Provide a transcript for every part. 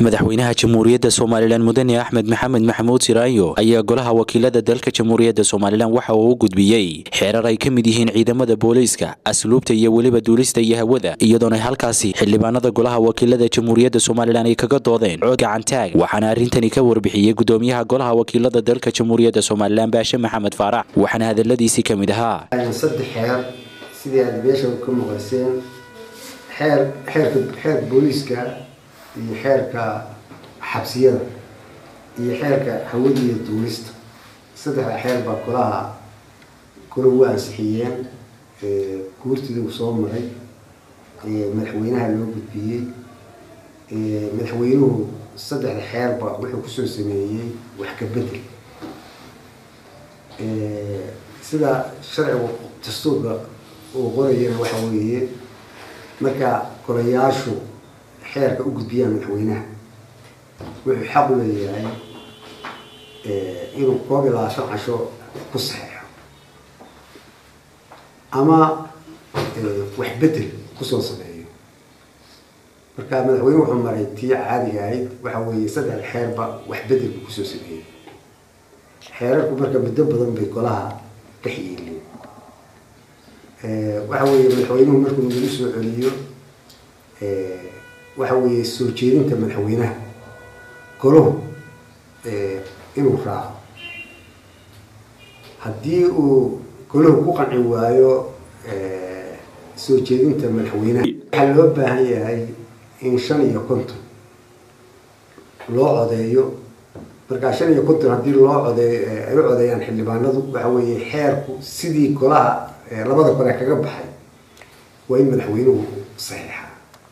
madaxweynaha jamhuuriyadda somalilan mudane axmed maxamed maxamuud siraayo ayaa golaha wakiilada dalka jamhuuriyadda somalilan waxa uu u gudbiyey xeerar ay ka mid yihiin ciidamada booliiska asluubta iyo weliba duulista iyo hawada iyadoona halkaasi xildhibaanada golaha wakiilada jamhuuriyadda somalilan ay kaga doodeen cod gacantaag waxaana arrintani ka warbixiyey gudoomiyaha golaha wakiilada dalka jamhuuriyadda somalilan baashe maxamed faarax waxaana hadaladiisii ka mid ahaa saddex xeer sidii aad meesha ka maqaseen xeer xeerka xeer booliiska iyo xeerka xabsiyada iyo xeerka hawada iyo duulista saddexda xeer baa golaha gola u ansixiyeen guurtidii uu soo maray madaxweynaha loo gudbiyey madaxweynuhu saddexda xeerba wuxuu kusoo sameeyey wax ka bedel sida sharciga dastuurka uu qorayana waxa weeye marka golayaashu xeerka u gudbiyaan madaxweynaha wuxuu xaq u leeyahay inuu koob iyo labaatan casho ku saxeexo ama wax bedel kusoo sameeyo marka madaxweyne wuxuu maray tii caadiga ahayd waxa weeye saddexda xeerba wax bedel buu kusoo sameeyey xeerarku marka muddo badan bay golaha dhex yeeleen waxa weeye madaxweynuhu markuu nagu soo celiyo waxa weeye soo jeedinta madaxweynaha golahu inuu raaco haddii uu golahu ku qanci waayo soo jeedinta madaxweynaha waxaa loo baahan yahay in shan iyo konton loo codeeyo markaa shan iyo konton haddii loo codeeyo ay u codeeyaan xildhibaanadu waxa weeye xeerku sidii golaha labada gole kaga baxay waa in madaxweynuhu saxiixa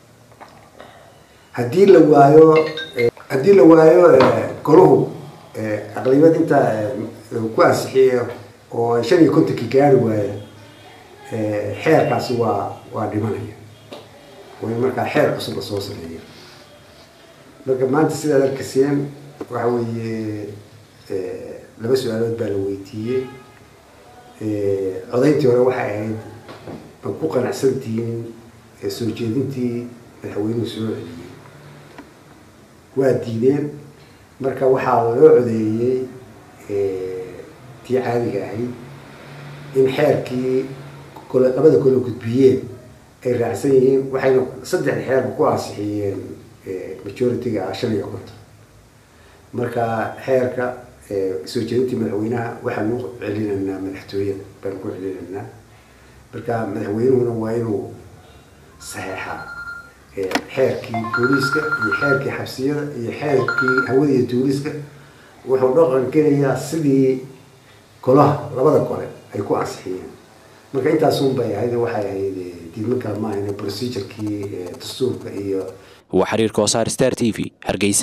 haddii la waayo haddii la waayo golahu aqlibad intaa ku ansixiya oo shan iyo kontonkii gaari waaya xeerkaasi waa waa dhimanaya waa in markaa xeer cusub la soo sameeya marka maanta sidaad arkaseen waxa weeye laba su-aalood baa la weydiiyey codayntii hore waxay ahayd ma ku qanacsantihiin soo jeedintii madaxweynuhu soo celiyey waa diideen marka waxaa loo codeeyey tii caadiga ahayd in xeerkii kole labada kole gudbiyeen ay raacsan yihiin waxayna saddexda xeerba ku ansixiyeen majority-ga ah shan iyo konton marka xeerka soo jeedintii madaxweynaha waxaanu celinaynaa madaxtooyada baanu ku celinaynaa marka madaxweynuhuna waa inuu saxeexaa xeerkii booliiska iyo xeerkii xabsiyada iyo xeerkii hawada iyo duuliska wuxuu dhaqan gelayaa sidii golaha labada gole ay ku ansixiyeen marka intaasun bay ahayd waxay ahayd diidmakaa ma ahayna procedurkii dastuurka iyo waa xiriirka wasaar star t v hargeysa